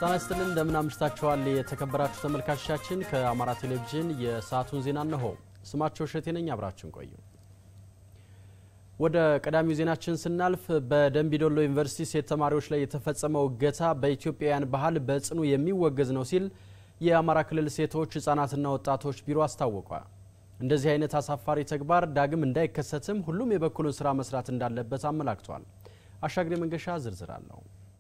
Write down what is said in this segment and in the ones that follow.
ጤና ይስጥልን እንደምን አምሽታችኋል የተከበራችሁ ተመልካቾቻችን። ከአማራ ቴሌቪዥን የሰዓቱን ዜና እነሆ። ስማቸው እሸቴ ነኝ፣ አብራችን ቆዩ። ወደ ቀዳሚው ዜናችን ስናልፍ በደንቢዶሎ ዩኒቨርሲቲ ሴት ተማሪዎች ላይ የተፈጸመው እገታ በኢትዮጵያውያን ባህል በጽኑ የሚወገዝ ነው ሲል የአማራ ክልል ሴቶች ሕጻናትና ወጣቶች ቢሮ አስታወቀ። እንደዚህ አይነት አሳፋሪ ተግባር ዳግም እንዳይከሰትም ሁሉም የበኩሉን ስራ መስራት እንዳለበት አመላክቷል። አሻግሬ መንገሻ ዝርዝር አለው።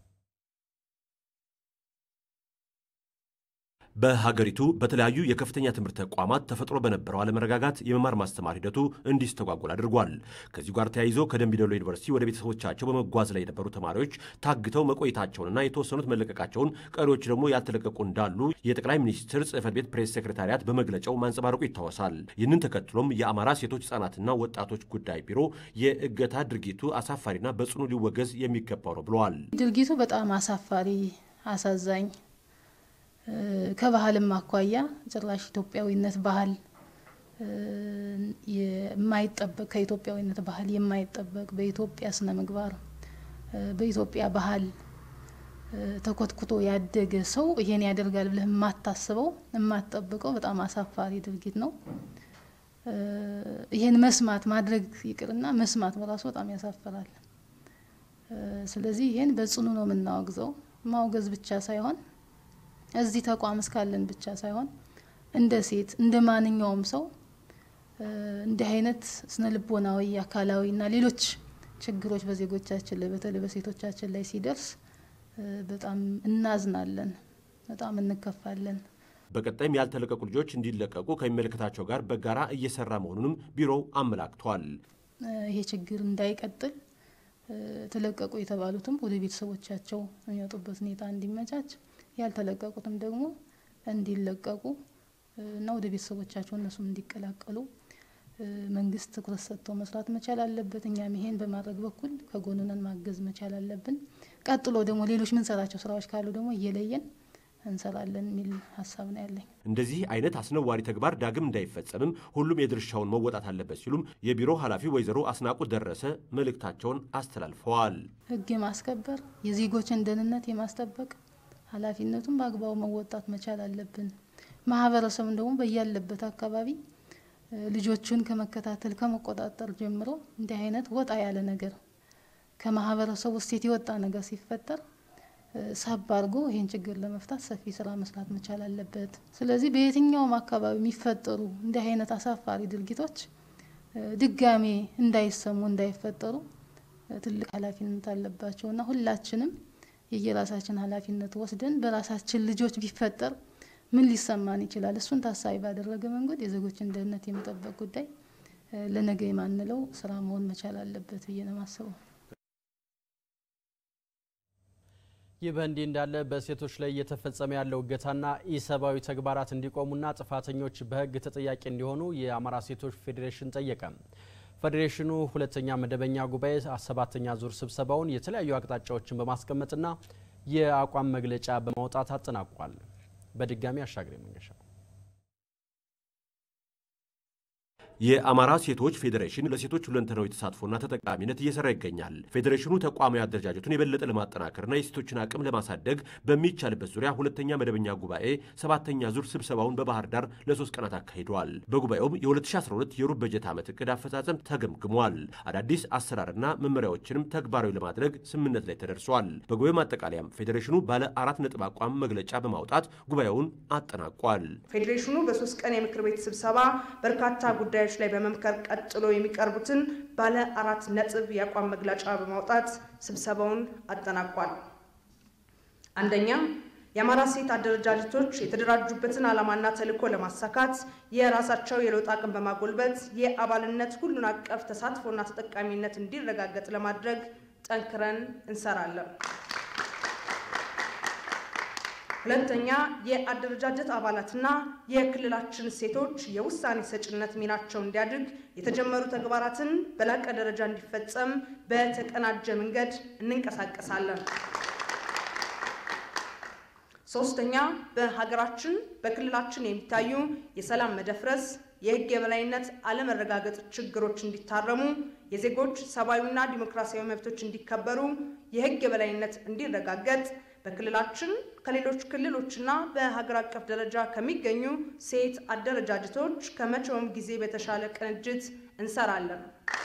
በሀገሪቱ በተለያዩ የከፍተኛ ትምህርት ተቋማት ተፈጥሮ በነበረው አለመረጋጋት የመማር ማስተማር ሂደቱ እንዲስተጓጎል አድርጓል። ከዚሁ ጋር ተያይዞ ከደምቢዶሎ ዩኒቨርሲቲ ወደ ቤተሰቦቻቸው በመጓዝ ላይ የነበሩ ተማሪዎች ታግተው መቆየታቸውንና የተወሰኑት መለቀቃቸውን፣ ቀሪዎች ደግሞ ያልተለቀቁ እንዳሉ የጠቅላይ ሚኒስትር ጽህፈት ቤት ፕሬስ ሴክሬታሪያት በመግለጫው ማንጸባረቁ ይታወሳል። ይህንን ተከትሎም የአማራ ሴቶች ህጻናትና ወጣቶች ጉዳይ ቢሮ የእገታ ድርጊቱ አሳፋሪና በጽኑ ሊወገዝ የሚገባው ነው ብለዋል። ድርጊቱ በጣም አሳፋሪ፣ አሳዛኝ ከባህልም አኳያ ጭራሽ ኢትዮጵያዊነት ባህል የማይጠበቅ ከኢትዮጵያዊነት ባህል የማይጠበቅ በኢትዮጵያ ስነ ምግባር በኢትዮጵያ ባህል ተኮትኩቶ ያደገ ሰው ይሄን ያደርጋል ብለህ የማታስበው የማትጠብቀው በጣም አሳፋሪ ድርጊት ነው። ይሄን መስማት ማድረግ ይቅርና መስማት በራሱ በጣም ያሳፍራል። ስለዚህ ይሄን በጽኑ ነው የምናወግዘው። ማውገዝ ብቻ ሳይሆን እዚህ ተቋም እስካለን ብቻ ሳይሆን እንደ ሴት እንደ ማንኛውም ሰው እንዲህ አይነት ስነ ልቦናዊ፣ አካላዊ እና ሌሎች ችግሮች በዜጎቻችን ላይ በተለይ በሴቶቻችን ላይ ሲደርስ በጣም እናዝናለን፣ በጣም እንከፋለን። በቀጣይም ያልተለቀቁ ልጆች እንዲለቀቁ ከሚመለከታቸው ጋር በጋራ እየሰራ መሆኑንም ቢሮው አመላክቷል። ይሄ ችግር እንዳይቀጥል ተለቀቁ የተባሉትም ወደ ቤተሰቦቻቸው የሚወጡበት ሁኔታ እንዲመቻች ያልተለቀቁትም ደግሞ እንዲለቀቁ እና ወደ ቤተሰቦቻቸው እነሱም እንዲቀላቀሉ መንግስት ትኩረት ሰጥቶ መስራት መቻል አለበት። እኛም ይሄን በማድረግ በኩል ከጎንነን ማገዝ መቻል አለብን። ቀጥሎ ደግሞ ሌሎች ምንሰራቸው ስራዎች ካሉ ደግሞ እየለየን እንሰራለን የሚል ሀሳብ ነው ያለኝ። እንደዚህ አይነት አስነዋሪ ተግባር ዳግም እንዳይፈጸምም ሁሉም የድርሻውን መወጣት አለበት ሲሉም የቢሮ ኃላፊ ወይዘሮ አስናቁ ደረሰ መልእክታቸውን አስተላልፈዋል። ህግ የማስከበር የዜጎችን ደህንነት የማስጠበቅ ኃላፊነቱን በአግባቡ መወጣት መቻል አለብን። ማህበረሰቡን ደግሞ በያለበት አካባቢ ልጆቹን ከመከታተል ከመቆጣጠር ጀምሮ እንዲህ አይነት ወጣ ያለ ነገር ከማህበረሰቡ እሴት የወጣ ነገር ሲፈጠር ሳብ አድርጎ ይህን ችግር ለመፍታት ሰፊ ስራ መስራት መቻል አለበት። ስለዚህ በየትኛውም አካባቢ የሚፈጠሩ እንዲህ አይነት አሳፋሪ ድርጊቶች ድጋሜ እንዳይሰሙ እንዳይፈጠሩ ትልቅ ኃላፊነት አለባቸው እና ሁላችንም የየራሳችን ኃላፊነት ወስደን በራሳችን ልጆች ቢፈጠር ምን ሊሰማን ይችላል? እሱን ታሳቢ ባደረገ መንገድ የዜጎችን ደህንነት የመጠበቅ ጉዳይ ለነገ የማንለው ስራ መሆን መቻል አለበት ብዬ ነው የማስበው። ይህ በእንዲህ እንዳለ በሴቶች ላይ እየተፈጸመ ያለው እገታና ኢሰብአዊ ተግባራት እንዲቆሙና ጥፋተኞች በሕግ ተጠያቂ እንዲሆኑ የአማራ ሴቶች ፌዴሬሽን ጠየቀ። ፌዴሬሽኑ ሁለተኛ መደበኛ ጉባኤ ሰባተኛ ዙር ስብሰባውን የተለያዩ አቅጣጫዎችን በማስቀመጥና የአቋም መግለጫ በማውጣት አጠናቋል። በድጋሚ አሻግሬ መንገሻ የአማራ ሴቶች ፌዴሬሽን ለሴቶች ሁለንተናዊ ተሳትፎና ተጠቃሚነት እየሰራ ይገኛል። ፌዴሬሽኑ ተቋማዊ አደረጃጀቱን የበለጠ ለማጠናከርና የሴቶችን አቅም ለማሳደግ በሚቻልበት ዙሪያ ሁለተኛ መደበኛ ጉባኤ ሰባተኛ ዙር ስብሰባውን በባህር ዳር ለሶስት ቀናት አካሂደዋል። በጉባኤውም የ2012 የሩብ በጀት ዓመት እቅድ አፈጻጸም ተገምግሟል። አዳዲስ አሰራርና መመሪያዎችንም ተግባራዊ ለማድረግ ስምምነት ላይ ተደርሷል። በጉባኤው ማጠቃለያም ፌዴሬሽኑ ባለ አራት ነጥብ አቋም መግለጫ በማውጣት ጉባኤውን አጠናቋል። ፌዴሬሽኑ በሶስት ቀን የምክር ቤት ስብሰባ በርካታ ጉዳዮች ላይ በመምከር ቀጥሎ የሚቀርቡትን ባለ አራት ነጥብ የአቋም መግለጫ በማውጣት ስብሰባውን አጠናቋል። አንደኛ የአማራ ሴት አደረጃጀቶች የተደራጁበትን ዓላማና ተልዕኮ ለማሳካት የራሳቸው የለውጥ አቅም በማጎልበት የአባልነት ሁሉን አቀፍ ተሳትፎና ተጠቃሚነት እንዲረጋገጥ ለማድረግ ጠንክረን እንሰራለን። ሁለተኛ የአደረጃጀት አባላትና የክልላችን ሴቶች የውሳኔ ሰጭነት ሚናቸው እንዲያድግ የተጀመሩ ተግባራትን በላቀ ደረጃ እንዲፈጸም በተቀናጀ መንገድ እንንቀሳቀሳለን። ሶስተኛ በሀገራችን በክልላችን የሚታዩ የሰላም መደፍረስ፣ የሕግ የበላይነት አለመረጋገጥ ችግሮች እንዲታረሙ፣ የዜጎች ሰብአዊና ዲሞክራሲያዊ መብቶች እንዲከበሩ፣ የሕግ የበላይነት እንዲረጋገጥ በክልላችን ከሌሎች ክልሎችና በሀገር አቀፍ ደረጃ ከሚገኙ ሴት አደረጃጀቶች ከመቼውም ጊዜ በተሻለ ቅንጅት እንሰራለን።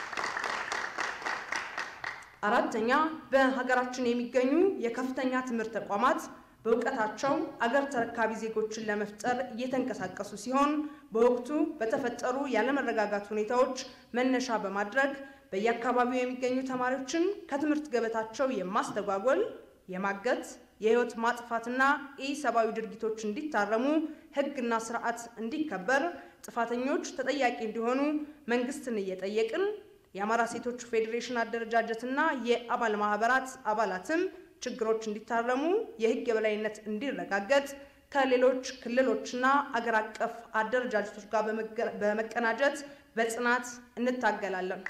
አራተኛ በሀገራችን የሚገኙ የከፍተኛ ትምህርት ተቋማት በእውቀታቸው አገር ተረካቢ ዜጎችን ለመፍጠር እየተንቀሳቀሱ ሲሆን በወቅቱ በተፈጠሩ ያለመረጋጋት ሁኔታዎች መነሻ በማድረግ በየአካባቢው የሚገኙ ተማሪዎችን ከትምህርት ገበታቸው የማስተጓጎል፣ የማገት፣ የህይወት ማጥፋትና ኢሰብአዊ ድርጊቶች እንዲታረሙ ህግና ስርዓት እንዲከበር፣ ጥፋተኞች ተጠያቂ እንዲሆኑ መንግስትን እየጠየቅን የአማራ ሴቶች ፌዴሬሽን አደረጃጀትና የአባል ማህበራት አባላትም ችግሮች እንዲታረሙ የህግ የበላይነት እንዲረጋገጥ ከሌሎች ክልሎችና አገር አቀፍ አደረጃጀቶች ጋር በመቀናጀት በጽናት እንታገላለን።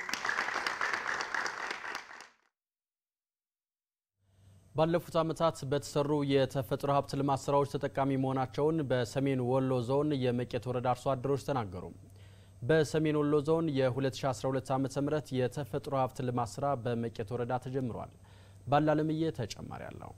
ባለፉት ዓመታት በተሰሩ የተፈጥሮ ሀብት ልማት ስራዎች ተጠቃሚ መሆናቸውን በሰሜን ወሎ ዞን የመቄት ወረዳ አርሶ አደሮች ተናገሩ። በሰሜን ወሎ ዞን የ2012 ዓ ም የተፈጥሮ ሀብት ልማት ስራ በመቄት ወረዳ ተጀምሯል። ባላለምዬ ተጨማሪ አለው።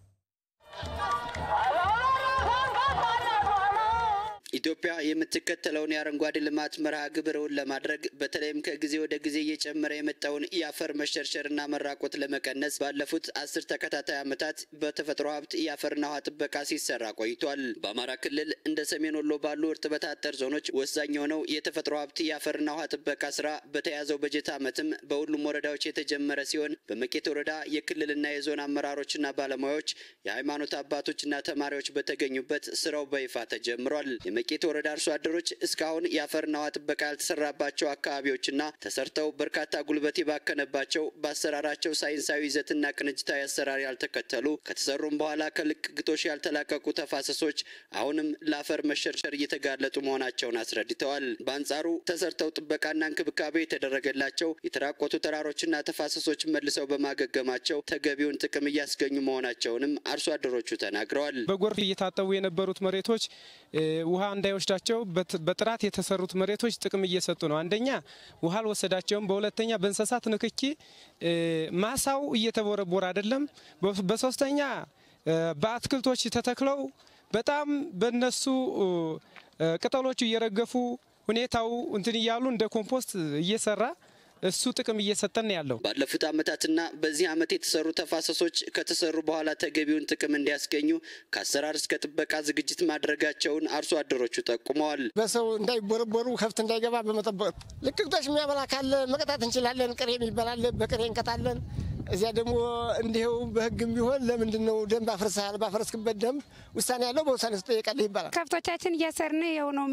ኢትዮጵያ የምትከተለውን የአረንጓዴ ልማት መርሃ ግብርን ለማድረግ በተለይም ከጊዜ ወደ ጊዜ እየጨመረ የመጣውን የአፈር መሸርሸርና መራቆት ለመቀነስ ባለፉት አስር ተከታታይ ዓመታት በተፈጥሮ ሀብት የአፈርና ውሃ ጥበቃ ሲሰራ ቆይቷል። በአማራ ክልል እንደ ሰሜን ወሎ ባሉ እርጥበት አጠር ዞኖች ወሳኝ የሆነው የተፈጥሮ ሀብት የአፈርና ውሃ ጥበቃ ስራ በተያዘው በጀት ዓመትም በሁሉም ወረዳዎች የተጀመረ ሲሆን በመቄት ወረዳ የክልልና የዞን አመራሮችና ባለሙያዎች፣ የሃይማኖት አባቶችና ተማሪዎች በተገኙበት ስራው በይፋ ተጀምሯል። የመቄት ወረዳ አርሶ አደሮች እስካሁን የአፈርና ውሃ ጥበቃ ያልተሰራባቸው አካባቢዎችና ተሰርተው በርካታ ጉልበት የባከነባቸው በአሰራራቸው ሳይንሳዊ ይዘትና ቅንጅታዊ አሰራር ያልተከተሉ ከተሰሩም በኋላ ከልቅ ግጦሽ ያልተላቀቁ ተፋሰሶች አሁንም ለአፈር መሸርሸር እየተጋለጡ መሆናቸውን አስረድተዋል። በአንጻሩ ተሰርተው ጥበቃና እንክብካቤ የተደረገላቸው የተራቆቱ ተራሮችና ተፋሰሶች መልሰው በማገገማቸው ተገቢውን ጥቅም እያስገኙ መሆናቸውንም አርሶ አደሮቹ ተናግረዋል። በጎርፍ እየታጠቡ የነበሩት መሬቶች ውሃ እንዳይወስዳቸው በጥራት የተሰሩት መሬቶች ጥቅም እየሰጡ ነው። አንደኛ ውሃ አልወሰዳቸውም። በሁለተኛ በእንስሳት ንክኪ ማሳው እየተቦረቦረ አይደለም። በሶስተኛ በአትክልቶች ተተክለው በጣም በነሱ ቅጠሎቹ እየረገፉ ሁኔታው እንትን እያሉ እንደ ኮምፖስት እየሰራ እሱ ጥቅም እየሰጠን ያለው ባለፉት ዓመታትና በዚህ ዓመት የተሰሩ ተፋሰሶች ከተሰሩ በኋላ ተገቢውን ጥቅም እንዲያስገኙ ከአሰራር እስከ ጥበቃ ዝግጅት ማድረጋቸውን አርሶ አደሮቹ ጠቁመዋል። በሰው እንዳይቦረቦሩ ከብት እንዳይገባ በመጠበቅ ልቅቅቶች የሚያበላ ካለ መቀጣት እንችላለን። ቅሬ የሚበላል በቅሬ እንቀጣለን። እዚያ ደግሞ እንዲሁ በሕግም ቢሆን ለምንድን ነው ደንብ አፍርሰሃል? ባፈረስክበት ደንብ ውሳኔ ያለው በውሳኔ ትጠየቃለህ ይባላል። ከብቶቻችን እያሰርን ያው ነው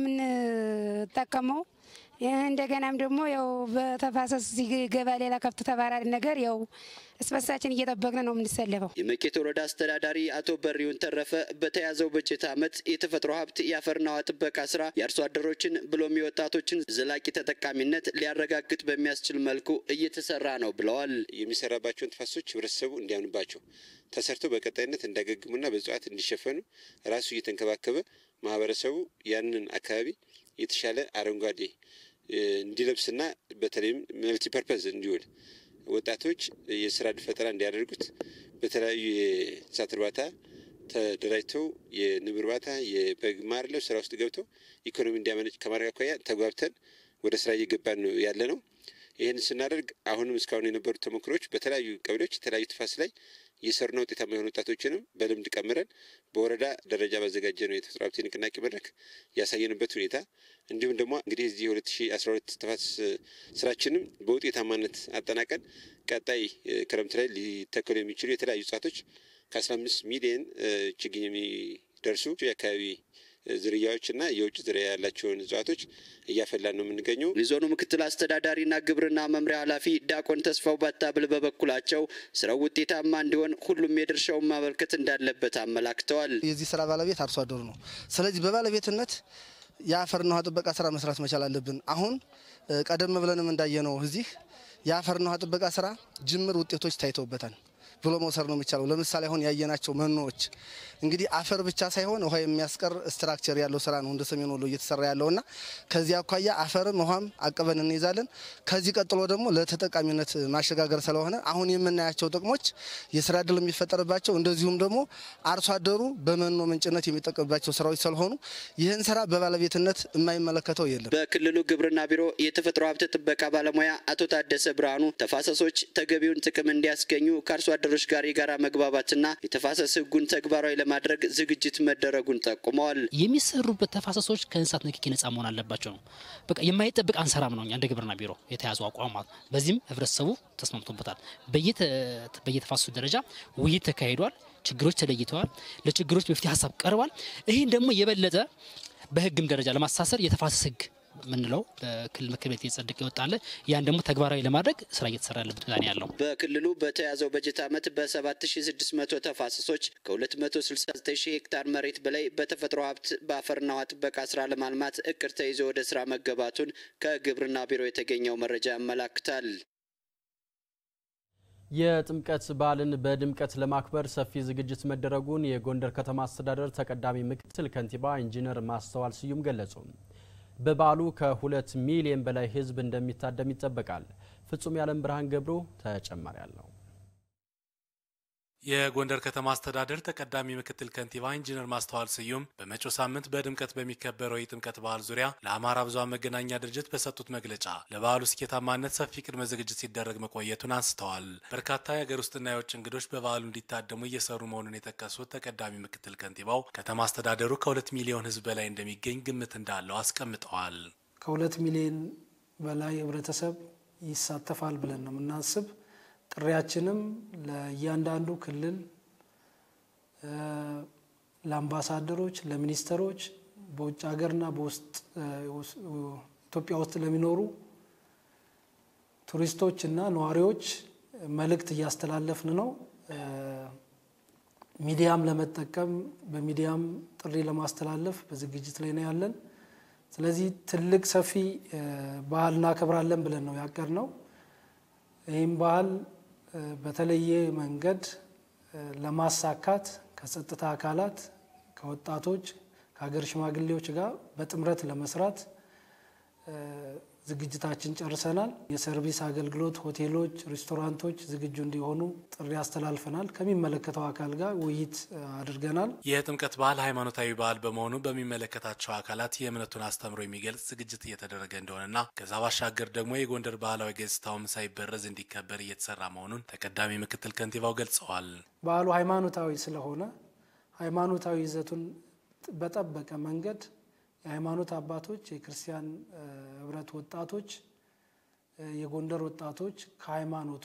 የምንጠቀመው እንደገናም ደግሞ ያው በተፋሰስ ሲገባ ሌላ ከብት ተባራሪ ነገር ያው እስበሳችን እየጠበቅን ነው የምንሰለፈው። የመቄት ወረዳ አስተዳዳሪ አቶ በሪውን ተረፈ በተያዘው በጀት ዓመት የተፈጥሮ ሀብት የአፈርና ውሃ ጥበቃ ስራ የአርሶ አደሮችን ብሎም የወጣቶችን ዘላቂ ተጠቃሚነት ሊያረጋግጥ በሚያስችል መልኩ እየተሰራ ነው ብለዋል። የሚሰራባቸውን ተፋሰሶች ህብረተሰቡ እንዲያምንባቸው ተሰርተው በቀጣይነት እንዳገግሙና በእጽዋት እንዲሸፈኑ ራሱ እየተንከባከበ ማህበረሰቡ ያንን አካባቢ የተሻለ አረንጓዴ እንዲለብስና በተለይም መልቲ ፐርፐዝ እንዲውል ወጣቶች የስራ ፈጠራ እንዲያደርጉት በተለያዩ የእንስሳት እርባታ ተደራጅተው የንብ እርባታ፣ የበግ ማርለብ ስራ ውስጥ ገብተው ኢኮኖሚ እንዲያመነጭ ከማድረግ አኳያ ተጓብተን ወደ ስራ እየገባን ነው ያለ ነው። ይህን ስናደርግ አሁንም እስካሁን የነበሩ ተሞክሮች በተለያዩ ቀበሌዎች የተለያዩ ተፋሰስ ላይ የሰሩና ውጤታማ የሆኑ ወጣቶችንም በልምድ ቀምረን በወረዳ ደረጃ ባዘጋጀ ነው የተፈጥሮ ሀብት ንቅናቄ መድረክ ያሳየንበት ሁኔታ እንዲሁም ደግሞ እንግዲህ እዚህ የሁለት ሺ አስራ ሁለት ተፋሰስ ስራችንም በውጤታማነት አጠናቀን ቀጣይ ክረምት ላይ ሊተከሉ የሚችሉ የተለያዩ እጽዋቶች ከአስራ አምስት ሚሊየን ችግኝ የሚደርሱ የአካባቢ ዝርያዎችና የውጭ ዝርያ ያላቸውን እጽዋቶች እያፈላን ነው የምንገኘው። የዞኑ ምክትል አስተዳዳሪና ግብርና መምሪያ ኃላፊ ዲያቆን ተስፋው ባታብል በበኩላቸው ስራው ውጤታማ እንዲሆን ሁሉም የድርሻውን ማበርከት እንዳለበት አመላክተዋል። የዚህ ስራ ባለቤት አርሶ አደሩ ነው። ስለዚህ በባለቤትነት የአፈርና ውሃ ጥበቃ ስራ መስራት መቻል አለብን። አሁን ቀደም ብለንም እንዳየነው እዚህ የአፈርና ውሃ ጥበቃ ስራ ጅምር ውጤቶች ታይተውበታል። ብሎ መውሰድ ነው የሚቻለው። ለምሳሌ አሁን ያየናቸው መኖዎች እንግዲህ አፈር ብቻ ሳይሆን ውሃ የሚያስቀር ስትራክቸር ያለው ስራ ነው እንደ ሰሜን ወሎ እየተሰራ ያለውና ከዚህ አኳያ አፈርም ውሃም አቅበን እንይዛለን። ከዚህ ቀጥሎ ደግሞ ለተጠቃሚነት ማሸጋገር ስለሆነ አሁን የምናያቸው ጥቅሞች የስራ እድል የሚፈጠርባቸው እንደዚሁም ደግሞ አርሶ አደሩ በመኖ ምንጭነት የሚጠቀምባቸው ስራዎች ስለሆኑ ይህን ስራ በባለቤትነት የማይመለከተው የለም። በክልሉ ግብርና ቢሮ የተፈጥሮ ሀብት ጥበቃ ባለሙያ አቶ ታደሰ ብርሃኑ ተፋሰሶች ተገቢውን ጥቅም እንዲያስገኙ ከአርሶ አደሮች ጋር የጋራ መግባባትና የተፋሰስ ሕጉን ተግባራዊ ለማድረግ ዝግጅት መደረጉን ጠቁመዋል። የሚሰሩበት ተፋሰሶች ከእንስሳት ንክኪ ነጻ መሆን አለባቸው ነው። በቃ የማይጠብቅ አንሰራም ነው እኛ እንደ ግብርና ቢሮ የተያዙ አቋም ማለት ነው። በዚህም ህብረተሰቡ ተስማምቶበታል። በየተፋሰሱ ደረጃ ውይይት ተካሂዷል። ችግሮች ተለይተዋል። ለችግሮች መፍትሄ ሀሳብ ቀርቧል። ይህን ደግሞ የበለጠ በህግም ደረጃ ለማሳሰር የተፋሰስ ህግ ምንለው በክልል ምክር ቤት እየጸደቀ ይወጣለ ያን ደግሞ ተግባራዊ ለማድረግ ስራ እየተሰራ ያለበት ሁኔታ ያለው። በክልሉ በተያዘው በጀት ዓመት በ7600 ተፋሰሶች ከ269 ሄክታር መሬት በላይ በተፈጥሮ ሀብት በአፈርና ውሃ ጥበቃ ስራ ለማልማት እቅድ ተይዞ ወደ ስራ መገባቱን ከግብርና ቢሮ የተገኘው መረጃ ያመላክታል። የጥምቀት በዓልን በድምቀት ለማክበር ሰፊ ዝግጅት መደረጉን የጎንደር ከተማ አስተዳደር ተቀዳሚ ምክትል ከንቲባ ኢንጂነር ማስተዋል ስዩም ገለጹ። በበዓሉ ከሁለት ሚሊዮን በላይ ሕዝብ እንደሚታደም ይጠበቃል። ፍጹም ያለም ብርሃን ገብሩ ተጨማሪ አለው። የጎንደር ከተማ አስተዳደር ተቀዳሚ ምክትል ከንቲባ ኢንጂነር ማስተዋል ስዩም በመጪው ሳምንት በድምቀት በሚከበረው የጥምቀት በዓል ዙሪያ ለአማራ ብዙኃን መገናኛ ድርጅት በሰጡት መግለጫ ለበዓሉ ስኬታማነት ሰፊ ቅድመ ዝግጅት ሲደረግ መቆየቱን አንስተዋል። በርካታ የሀገር ውስጥና የውጭ እንግዶች በበዓሉ እንዲታደሙ እየሰሩ መሆኑን የጠቀሱት ተቀዳሚ ምክትል ከንቲባው ከተማ አስተዳደሩ ከሁለት ሚሊዮን ህዝብ በላይ እንደሚገኝ ግምት እንዳለው አስቀምጠዋል። ከሁለት ሚሊዮን በላይ ህብረተሰብ ይሳተፋል ብለን ነው የምናስብ ጥሪያችንም ለእያንዳንዱ ክልል ለአምባሳደሮች፣ ለሚኒስተሮች በውጭ ሀገርና በውስጥ ኢትዮጵያ ውስጥ ለሚኖሩ ቱሪስቶች እና ነዋሪዎች መልእክት እያስተላለፍን ነው። ሚዲያም ለመጠቀም በሚዲያም ጥሪ ለማስተላለፍ በዝግጅት ላይ ነው ያለን። ስለዚህ ትልቅ ሰፊ ባህል እናከብራለን ብለን ነው ያቀድነው። ይህም ባህል በተለየ መንገድ ለማሳካት ከጸጥታ አካላት፣ ከወጣቶች፣ ከሀገር ሽማግሌዎች ጋር በጥምረት ለመስራት ዝግጅታችን ጨርሰናል። የሰርቪስ አገልግሎት ሆቴሎች፣ ሬስቶራንቶች ዝግጁ እንዲሆኑ ጥሪ አስተላልፈናል። ከሚመለከተው አካል ጋር ውይይት አድርገናል። የጥምቀት በዓል ሃይማኖታዊ በዓል በመሆኑ በሚመለከታቸው አካላት የእምነቱን አስተምሮ የሚገልጽ ዝግጅት እየተደረገ እንደሆነና ከዛ ባሻገር ደግሞ የጎንደር ባህላዊ ገጽታውም ሳይበረዝ እንዲከበር እየተሰራ መሆኑን ተቀዳሚ ምክትል ከንቲባው ገልጸዋል። በዓሉ ሃይማኖታዊ ስለሆነ ሃይማኖታዊ ይዘቱን በጠበቀ መንገድ የሃይማኖት አባቶች፣ የክርስቲያን ህብረት ወጣቶች፣ የጎንደር ወጣቶች ከሃይማኖቱ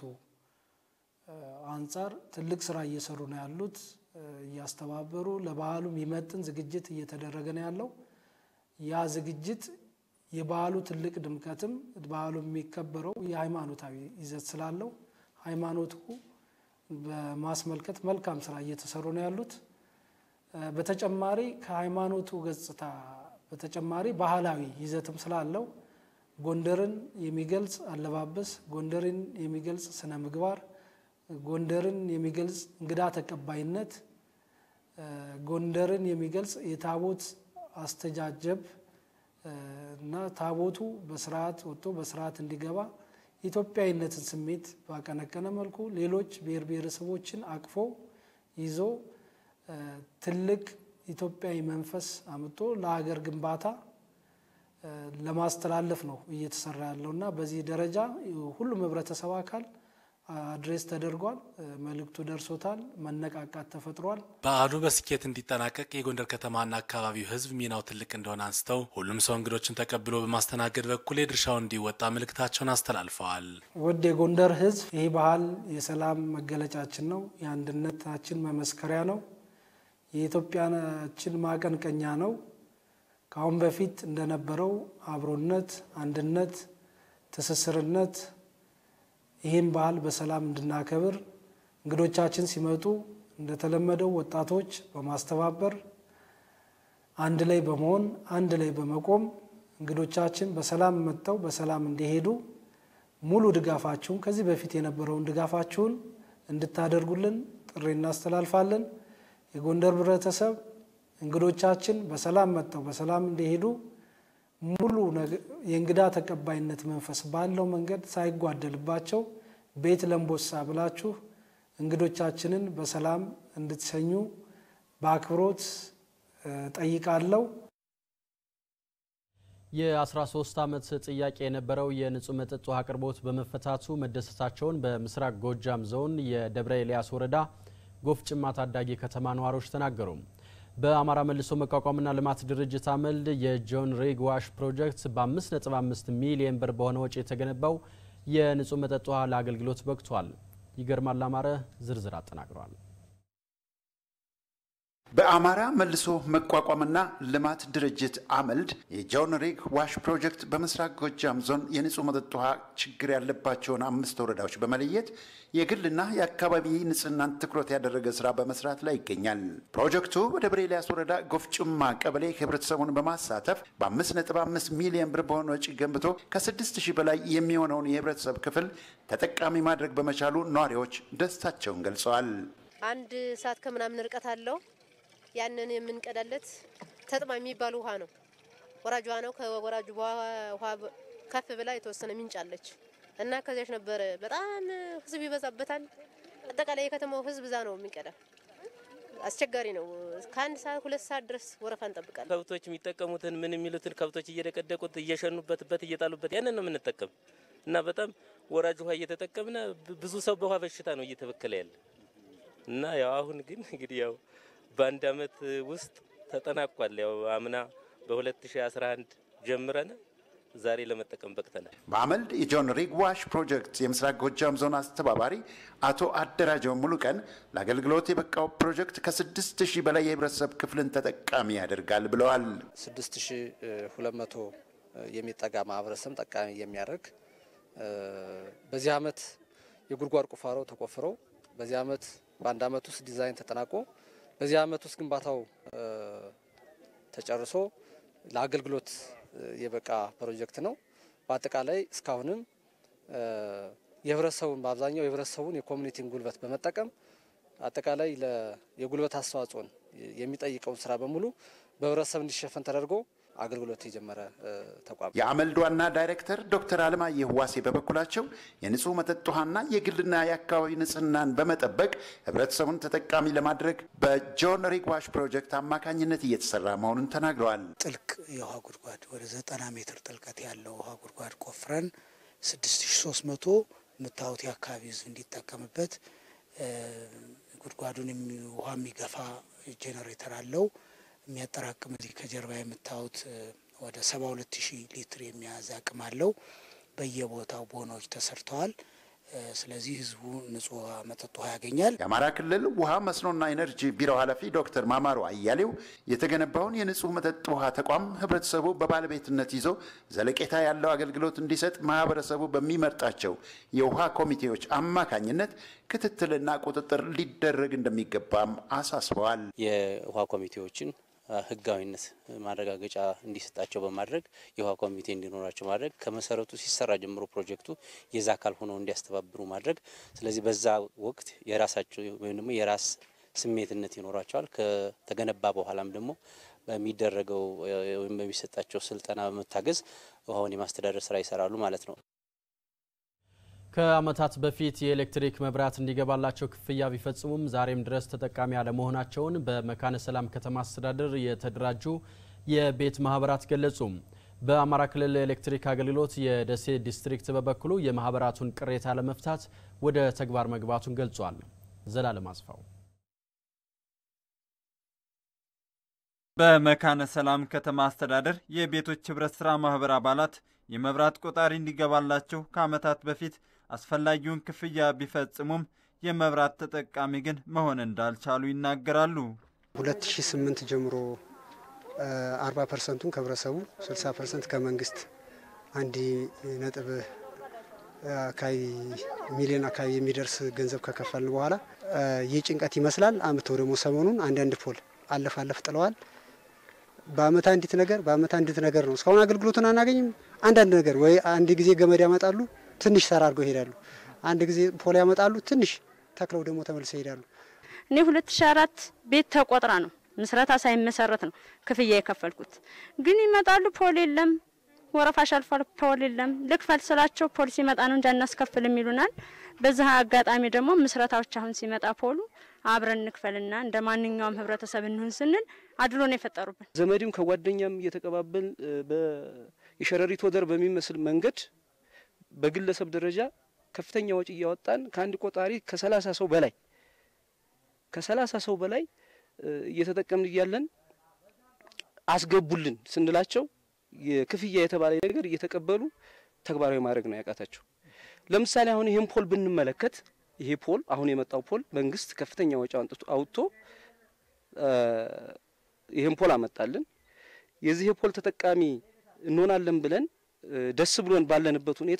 አንጻር ትልቅ ስራ እየሰሩ ነው ያሉት። እያስተባበሩ ለበዓሉ የሚመጥን ዝግጅት እየተደረገ ነው ያለው። ያ ዝግጅት የበዓሉ ትልቅ ድምቀትም በዓሉ የሚከበረው የሃይማኖታዊ ይዘት ስላለው ሃይማኖቱ በማስመልከት መልካም ስራ እየተሰሩ ነው ያሉት። በተጨማሪ ከሃይማኖቱ ገጽታ በተጨማሪ ባህላዊ ይዘትም ስላለው ጎንደርን የሚገልጽ አለባበስ፣ ጎንደርን የሚገልጽ ስነ ምግባር፣ ጎንደርን የሚገልጽ እንግዳ ተቀባይነት፣ ጎንደርን የሚገልጽ የታቦት አስተጃጀብ እና ታቦቱ በስርዓት ወጥቶ በስርዓት እንዲገባ ኢትዮጵያዊነትን ስሜት ባቀነቀነ መልኩ ሌሎች ብሔር ብሔረሰቦችን አቅፎ ይዞ ትልቅ ኢትዮጵያዊ መንፈስ አምጦ ለሀገር ግንባታ ለማስተላለፍ ነው እየተሰራ ያለው እና በዚህ ደረጃ ሁሉም ህብረተሰብ አካል አድሬስ ተደርጓል። መልእክቱ ደርሶታል። መነቃቃት ተፈጥሯል። በዓሉ በስኬት እንዲጠናቀቅ የጎንደር ከተማና አካባቢው ህዝብ ሚናው ትልቅ እንደሆነ አንስተው ሁሉም ሰው እንግዶችን ተቀብሎ በማስተናገድ በኩል የድርሻውን እንዲወጣ መልእክታቸውን አስተላልፈዋል። ውድ የጎንደር ህዝብ ይህ ባህል የሰላም መገለጫችን ነው። የአንድነታችን መመስከሪያ ነው። የኢትዮጵያችን ማቀንቀኛ ነው። ከአሁን በፊት እንደነበረው አብሮነት፣ አንድነት፣ ትስስርነት ይህን ባህል በሰላም እንድናከብር እንግዶቻችን ሲመጡ እንደተለመደው ወጣቶች በማስተባበር አንድ ላይ በመሆን አንድ ላይ በመቆም እንግዶቻችን በሰላም መጥተው በሰላም እንዲሄዱ ሙሉ ድጋፋችሁን ከዚህ በፊት የነበረውን ድጋፋችሁን እንድታደርጉልን ጥሪ እናስተላልፋለን። የጎንደር ህብረተሰብ እንግዶቻችን በሰላም መጥተው በሰላም እንዲሄዱ ሙሉ የእንግዳ ተቀባይነት መንፈስ ባለው መንገድ ሳይጓደልባቸው ቤት ለምቦሳ ብላችሁ እንግዶቻችንን በሰላም እንድትሸኙ በአክብሮት ጠይቃለሁ። የ13 ዓመት ጥያቄ የነበረው የንጹህ መጠጥ ውሃ አቅርቦት በመፈታቱ መደሰታቸውን በምስራቅ ጎጃም ዞን የደብረ ኤልያስ ወረዳ ጎፍ ጭማ ታዳጊ ከተማ ነዋሪዎች ተናገሩ። በአማራ መልሶ መቋቋምና ልማት ድርጅት አመልድ የጆን ሪግ ዋሽ ፕሮጀክት በ5.5 ሚሊየን ብር በሆነ ወጪ የተገነባው የንጹህ መጠጥ ውሃ ለአገልግሎት በቅቷል። ይገርማል አማረ ዝርዝር አጠናቅሯል። በአማራ መልሶ መቋቋምና ልማት ድርጅት አመልድ የጆን ሪግ ዋሽ ፕሮጀክት በምስራቅ ጎጃም ዞን የንጹህ መጠጥ ውሃ ችግር ያለባቸውን አምስት ወረዳዎች በመለየት የግልና የአካባቢ ንጽህናን ትኩረት ያደረገ ስራ በመስራት ላይ ይገኛል። ፕሮጀክቱ በደብረ ኤልያስ ወረዳ ጎፍጭማ ቀበሌ ህብረተሰቡን በማሳተፍ በ5.5 ሚሊዮን ብር በሆነ ወጪ ገንብቶ ከ6 ሺህ በላይ የሚሆነውን የህብረተሰብ ክፍል ተጠቃሚ ማድረግ በመቻሉ ነዋሪዎች ደስታቸውን ገልጸዋል። አንድ ሰዓት ከምናምን ርቀት አለው። ያንን የምንቀዳለት ተጥማ የሚባል ውሃ ነው። ወራጅ ውሃ ነው። ከወራጁ ውሃ ከፍ ብላ የተወሰነ ምንጭ አለች እና ከዚያች ነበረ። በጣም ህዝብ ይበዛበታል። አጠቃላይ የከተማው ህዝብ እዛ ነው የሚቀዳ። አስቸጋሪ ነው። ከአንድ ሰዓት ሁለት ሰዓት ድረስ ወረፋ እንጠብቃለን። ከብቶች የሚጠቀሙትን ምን የሚሉትን ከብቶች እየደቀደቁት እየሸኑበትበት እየጣሉበት ያንን ነው የምንጠቀም እና በጣም ወራጅ ውሃ እየተጠቀምነ ብዙ ሰው በውሃ በሽታ ነው እየተበከለ ያለ እና ያው አሁን ግን እንግዲህ ያው በአንድ አመት ውስጥ ተጠናቋል። ያው አምና በ2011 ጀምረን ዛሬ ለመጠቀም በቅተናል። በአመልድ የጆን ሪግ ዋሽ ፕሮጀክት የምስራቅ ጎጃም ዞን አስተባባሪ አቶ አደራጀው ሙሉ ቀን ለአገልግሎት የበቃው ፕሮጀክት ከስድስት ሺህ በላይ የህብረተሰብ ክፍልን ተጠቃሚ ያደርጋል ብለዋል። ስድስት ሺህ ሁለት መቶ የሚጠጋ ማህበረሰብ ጠቃሚ የሚያደርግ በዚህ አመት የጉድጓድ ቁፋሮ ተቆፍሮ በዚህ አመት በአንድ አመት ውስጥ ዲዛይን ተጠናቆ በዚህ አመት ውስጥ ግንባታው ተጨርሶ ለአገልግሎት የበቃ ፕሮጀክት ነው። በአጠቃላይ እስካሁንም የህብረተሰቡን በአብዛኛው የህብረተሰቡን የኮሚኒቲን ጉልበት በመጠቀም አጠቃላይ የጉልበት አስተዋጽኦን የሚጠይቀውን ስራ በሙሉ በህብረተሰብ እንዲሸፈን ተደርጎ አገልግሎት የጀመረ ተቋም። የአመልድ ዋና ዳይሬክተር ዶክተር አለማየሁ ዋሴ በበኩላቸው የንጹህ መጠጥ ውሃና የግልና የአካባቢ ንጽህናን በመጠበቅ ህብረተሰቡን ተጠቃሚ ለማድረግ በጆን ሪግ ዋሽ ፕሮጀክት አማካኝነት እየተሰራ መሆኑን ተናግረዋል። ጥልቅ የውሃ ጉድጓድ ወደ ዘጠና ሜትር ጥልቀት ያለው ውሃ ጉድጓድ ቆፍረን ስድስት ሺ ሶስት መቶ የምታዩት የአካባቢ ህዝብ እንዲጠቀምበት ጉድጓዱን ውሃ የሚገፋ ጄኔሬተር አለው የሚያጠራቅም እዚህ ከጀርባ የምታዩት ወደ ሰባ ሁለት ሺህ ሊትር የሚያዝ አቅም አለው። በየቦታው ቦኖች ተሰርተዋል። ስለዚህ ህዝቡ ንጹህ መጠጥ ውሃ ያገኛል። የአማራ ክልል ውሃ መስኖና ኢነርጂ ቢሮ ኃላፊ ዶክተር ማማሩ አያሌው የተገነባውን የንጹህ መጠጥ ውሃ ተቋም ህብረተሰቡ በባለቤትነት ይዞ ዘለቄታ ያለው አገልግሎት እንዲሰጥ ማህበረሰቡ በሚመርጣቸው የውሃ ኮሚቴዎች አማካኝነት ክትትልና ቁጥጥር ሊደረግ እንደሚገባም አሳስበዋል። የውሃ ኮሚቴዎችን ህጋዊነት ማረጋገጫ እንዲሰጣቸው በማድረግ የውሃ ኮሚቴ እንዲኖራቸው ማድረግ ከመሰረቱ ሲሰራ ጀምሮ ፕሮጀክቱ የዛ አካል ሆነው እንዲያስተባብሩ ማድረግ። ስለዚህ በዛ ወቅት የራሳቸው ወይም ደግሞ የራስ ስሜትነት ይኖራቸዋል። ከተገነባ በኋላም ደግሞ በሚደረገው ወይም በሚሰጣቸው ስልጠና በመታገዝ ውሃውን የማስተዳደር ስራ ይሰራሉ ማለት ነው። ከዓመታት በፊት የኤሌክትሪክ መብራት እንዲገባላቸው ክፍያ ቢፈጽሙም ዛሬም ድረስ ተጠቃሚ አለመሆናቸውን በመካነ ሰላም ከተማ አስተዳደር የተደራጁ የቤት ማህበራት ገለጹ። በአማራ ክልል ኤሌክትሪክ አገልግሎት የደሴ ዲስትሪክት በበኩሉ የማህበራቱን ቅሬታ ለመፍታት ወደ ተግባር መግባቱን ገልጿል። ዘላለም አስፋው በመካነ ሰላም ከተማ አስተዳደር የቤቶች ህብረት ስራ ማህበር አባላት የመብራት ቆጣሪ እንዲገባላቸው ከዓመታት በፊት አስፈላጊውን ክፍያ ቢፈጽሙም የመብራት ተጠቃሚ ግን መሆን እንዳልቻሉ ይናገራሉ። 2008 ጀምሮ 40 ፐርሰንቱን ከህብረተሰቡ 60 ፐርሰንት ከመንግስት አንድ ነጥብ አካባቢ ሚሊዮን አካባቢ የሚደርስ ገንዘብ ከከፈልን በኋላ ይህ ጭንቀት ይመስላል። አምተው ደግሞ ሰሞኑን አንዳንድ ፖል አለፍ አለፍ ጥለዋል። በአመት አንዲት ነገር በአመት አንዲት ነገር ነው። እስካሁን አገልግሎቱን አናገኝም። አንዳንድ ነገር ወይ አንድ ጊዜ ገመድ ያመጣሉ፣ ትንሽ ሰራ አድርገው ይሄዳሉ። አንድ ጊዜ ፖል ያመጣሉ፣ ትንሽ ተክለው ደግሞ ተመልሰው ይሄዳሉ። እኔ 2004 ቤት ተቆጥራ ነው ምስረታ ሳይመሰረት ነው ክፍያ የከፈልኩት። ግን ይመጣሉ፣ ፖል የለም፣ ወረፋሽ አልፏል፣ ፖል የለም። ልክፈል ስላቸው ፖል ሲመጣ ነው እንጂ አናስከፍልም ይሉናል። በዛ አጋጣሚ ደግሞ ምስረታዎች አሁን ሲመጣ ፖሉ አብረን እንክፈልና እንደ ማንኛውም ህብረተሰብ እንሁን ስንል አድሎ ነው የፈጠሩብን። ዘመድም ከጓደኛም እየተቀባበል የሸረሪት ወደር በሚመስል መንገድ በግለሰብ ደረጃ ከፍተኛ ወጪ እያወጣን ከአንድ ቆጣሪ ከሰላሳ ሰው በላይ ከሰላሳ ሰው በላይ እየተጠቀምን እያለን አስገቡልን ስንላቸው የክፍያ የተባለ ነገር እየተቀበሉ ተግባራዊ ማድረግ ነው ያቃታቸው። ለምሳሌ አሁን ይህን ፖል ብንመለከት ይሄ ፖል አሁን የመጣው ፖል መንግስት ከፍተኛ ወጪ አውጥቶ ይህን ፖል አመጣልን። የዚህ ፖል ተጠቃሚ እንሆናለን ብለን ደስ ብሎን ባለንበት ሁኔታ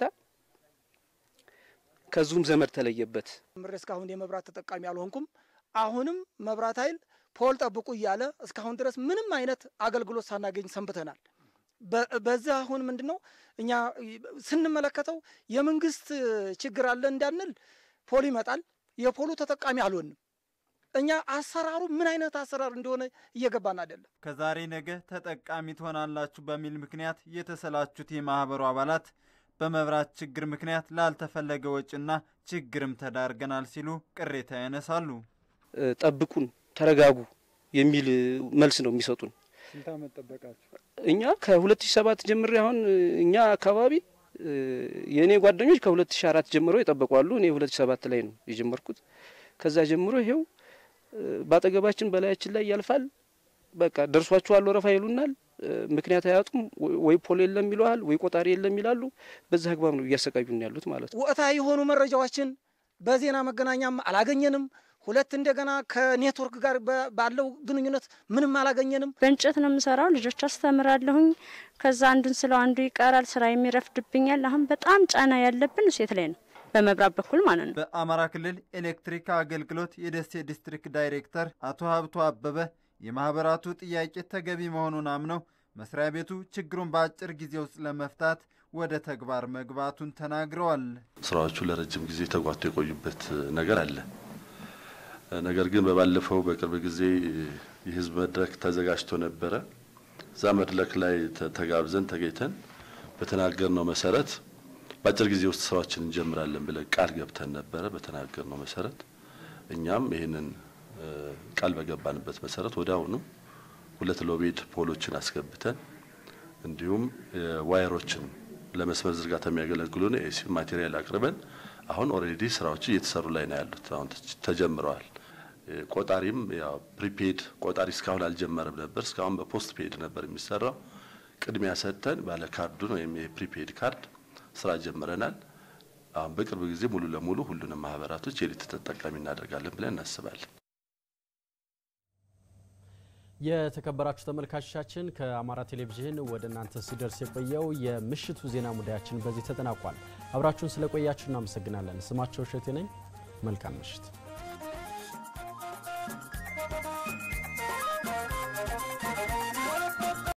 ከዙም ዘመድ ተለየበት። ምሬ እስካሁን የመብራት ተጠቃሚ አልሆንኩም። አሁንም መብራት ኃይል ፖል ጠብቁ እያለ እስካሁን ድረስ ምንም አይነት አገልግሎት ሳናገኝ ሰንብተናል። በዚህ አሁን ምንድን ነው እኛ ስንመለከተው የመንግስት ችግር አለ እንዳንል ፖል ይመጣል፣ የፖሉ ተጠቃሚ አልሆንም። እኛ አሰራሩ ምን አይነት አሰራር እንደሆነ እየገባን አይደለም። ከዛሬ ነገ ተጠቃሚ ትሆናላችሁ በሚል ምክንያት የተሰላቹት የማህበሩ አባላት በመብራት ችግር ምክንያት ላልተፈለገ ወጪና ችግርም ተዳርገናል ሲሉ ቅሬታ ያነሳሉ። ጠብቁን፣ ተረጋጉ የሚል መልስ ነው የሚሰጡን። ስንት ዓመት ጠበቃችሁ? እኛ ከ2007 ጀምሬ አሁን እኛ አካባቢ የእኔ ጓደኞች ከ2004 ጀምሮ የጠበቁ አሉ። እኔ 2007 ላይ ነው የጀመርኩት። ከዛ ጀምሮ ይሄው በአጠገባችን በላያችን ላይ ያልፋል። በቃ ደርሷችኋል ወረፋ ይሉናል። ምክንያት አያጡም። ወይ ፖል የለም ይለዋል፣ ወይ ቆጣሪ የለም ይላሉ። በዚህ አግባብ ነው እያሰቃዩን ያሉት ማለት ነው። ወቅታዊ የሆኑ መረጃዎችን በዜና መገናኛም አላገኘንም። ሁለት እንደገና ከኔትወርክ ጋር ባለው ግንኙነት ምንም አላገኘንም። በእንጨት ነው የምሰራው። ልጆች አስተምራለሁኝ። ከዛ አንዱን ስለው አንዱ ይቀራል። ስራ የሚረፍድብኛል። አሁን በጣም ጫና ያለብን ሴት ላይ ነው በመብራት በኩል ማለት ነው። በአማራ ክልል ኤሌክትሪክ አገልግሎት የደሴ ዲስትሪክት ዳይሬክተር አቶ ሀብቱ አበበ የማህበራቱ ጥያቄ ተገቢ መሆኑን አምነው መስሪያ ቤቱ ችግሩን በአጭር ጊዜ ውስጥ ለመፍታት ወደ ተግባር መግባቱን ተናግረዋል። ስራዎቹ ለረጅም ጊዜ ተጓቶ የቆዩበት ነገር አለ። ነገር ግን በባለፈው በቅርብ ጊዜ የህዝብ መድረክ ተዘጋጅቶ ነበረ። እዛ መድረክ ላይ ተጋብዘን ተገኝተን በተናገርነው መሰረት በአጭር ጊዜ ውስጥ ስራዎችን እንጀምራለን ብለን ቃል ገብተን ነበረ። በተናገርነው መሰረት እኛም ይህንን ቃል በገባንበት መሰረት ወደ አሁኑ ሁለት ሎቤድ ፖሎችን አስገብተን እንዲሁም ዋየሮችን ለመስመር ዝርጋታ የሚያገለግሉን ኤሲ ማቴሪያል አቅርበን አሁን ኦልሬዲ ስራዎች እየተሰሩ ላይ ነው ያሉት። አሁን ተጀምረዋል። ቆጣሪም ያው ፕሪፔድ ቆጣሪ እስካሁን አልጀመረም ነበር። እስካሁን በፖስት ፔድ ነበር የሚሰራው። ቅድሚያ ሰጥተን ባለ ካርዱን ወይም የፕሪፔድ ካርድ ስራ ጀምረናል። አሁን በቅርብ ጊዜ ሙሉ ለሙሉ ሁሉንም ማህበራቶች የኤሌክትሪክ ተጠቃሚ እናደርጋለን ብለን እናስባለን። የተከበራችሁ ተመልካቾቻችን ከአማራ ቴሌቪዥን ወደ እናንተ ሲደርስ የቆየው የምሽቱ ዜና ሙዳያችን በዚህ ተጠናቋል። አብራችሁን ስለቆያችሁ እናመሰግናለን። ስማቸው እሸቴ ነኝ። መልካም ምሽት።